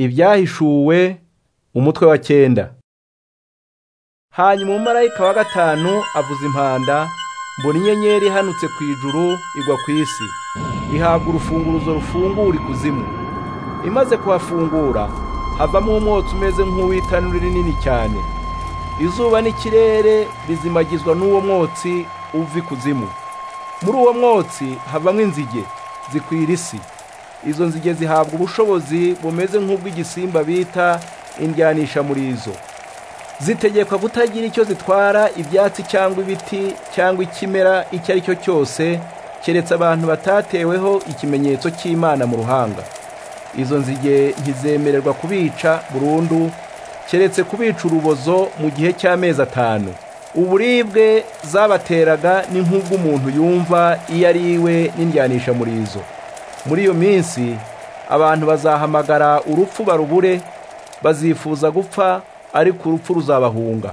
ibyahishuwe umutwe wa cyenda hanyuma umumarayika wa gatanu avuza impanda mbona inyenyeri ihanutse ku ijuru igwa ku isi ihabwa urufunguruzo rufungura ikuzimu imaze kuhafungura havamo umwotsi umeze nk'uw'itanura rinini cyane izuba n'ikirere bizimagizwa n'uwo mwotsi uva ikuzimu muri uwo mwotsi havamo inzige zikwira isi izo nzige zihabwa ubushobozi bumeze nk'ubw'igisimba bita indyanisha muri izo zitegekwa kutagira icyo zitwara ibyatsi cyangwa ibiti cyangwa ikimera icyo ari cyo cyose keretse abantu batateweho ikimenyetso cy'imana mu ruhanga izo nzige ntizemererwa kubica burundu keretse kubica urubozo mu gihe cy'amezi atanu uburibwe zabateraga ni nk'ubw'umuntu yumva iyo ari iwe n'indyanisha muri izo muri iyo minsi abantu bazahamagara urupfu barubure bazifuza gupfa ariko urupfu ruzabahunga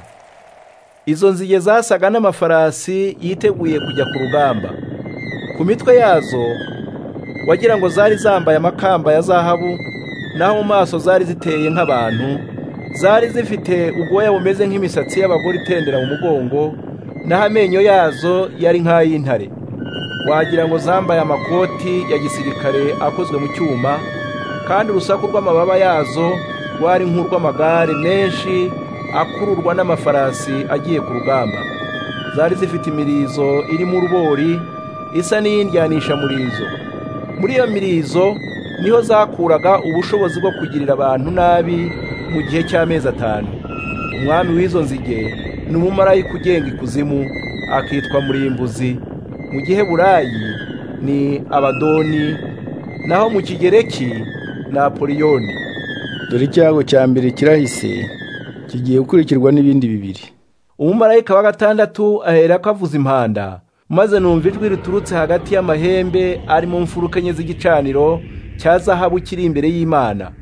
izo nzige zasaga n'amafarasi yiteguye kujya ku rugamba ku mitwe yazo wagira ngo zari zambaye amakamba ya zahabu naho mu maso zari ziteye nk'abantu zari zifite ubwoya bumeze nk'imisatsi y'abagore itendera mu mugongo naho amenyo yazo yari nk'ay'intare wagira ngo zambaye amakoti ya gisirikare akozwe mu cyuma kandi urusaku rw'amababa yazo rwari nk'urw'amagare menshi akururwa n'amafarasi agiye ku rugamba zari zifite imirizo irimo urubori isa n'iyindyanisha murizo muri iyo mirizo niho zakuraga ubushobozi bwo kugirira abantu nabi mu gihe cy'amezi atanu umwami w'izo nzige ni umumarayika ugenga ikuzimu akitwa murimbuzi mu gihe burayi ni abadoni naho mu kigereki ni apoliyoni dore icyago cya mbere kirahise kigiye gukurikirwa n'ibindi bibiri umumarayika wa gatandatu ahera ko avuza impanda maze numva ijwi riturutse hagati y'amahembe ari mu mfuruka enye z'igicaniro cya zahabu kiri imbere y'imana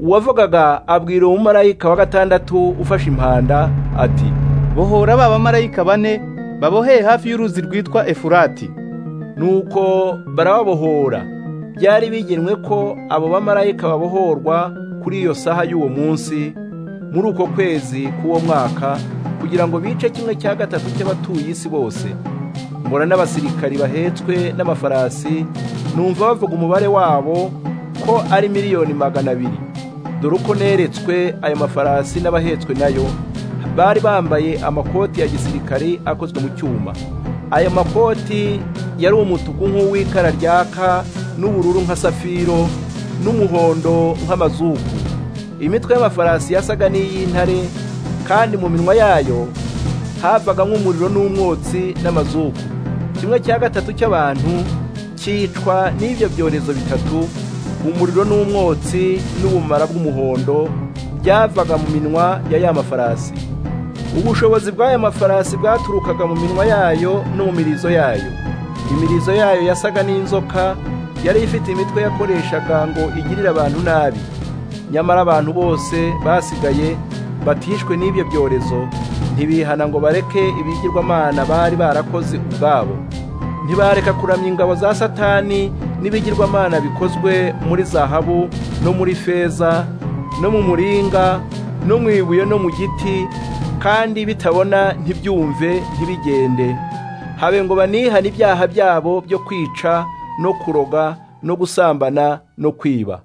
uwavugaga abwira umumarayika wa gatandatu ufashe impanda ati bohora ba bamarayika bane baboheye hafi y'uruzi rwitwa efurati nuko barababohora byari bigenwe ko abo bamarayika babohorwa kuri iyo saha y'uwo munsi muri uko kwezi k'uwo mwaka kugira ngo bice kimwe cya gatatu cy'abatuye isi bose mbona n'abasirikari bahetswe n'amafarasi numva bavuga umubare wabo ko ari miliyoni magana abiri dore uko neretswe ayo mafarasi n'abahetswe nayo bari bambaye amakoti ya gisirikari akozwe mu cyuma ayo makoti yari umutuku nk'uw'ikara ryaka n'ubururu nka safiro n'umuhondo nk'amazuku imitwe y'amafarasi yasaga n'iy'intare kandi mu minwa yayo havaga nk'umuriro n'umwotsi n'amazuku kimwe cya gatatu cy'abantu cyicwa n'ibyo byorezo bitatu umuriro n'umwotsi n'ubumara bw'umuhondo byavaga mu minwa ya ya mafarasi ubushobozi bw'aya mafarasi bwaturukaga mu minwa yayo no mu mirizo yayo imirizo yayo yasaga n'inzoka yari ifite imitwe yakoreshaga ngo igirire abantu nabi nyamara abantu bose basigaye batishwe n'ibyo byorezo ntibihana ngo bareke ibigirwamana bari barakoze ubwabo ntibareka kuramya ingabo za satani n'ibigirwamana bikozwe muri zahabu no muri feza no mu muringa no mu ibuye no mu giti kandi bitabona ntibyumve ntibigende habe ngo banihane ibyaha byabo byo kwica no kuroga no gusambana no kwiba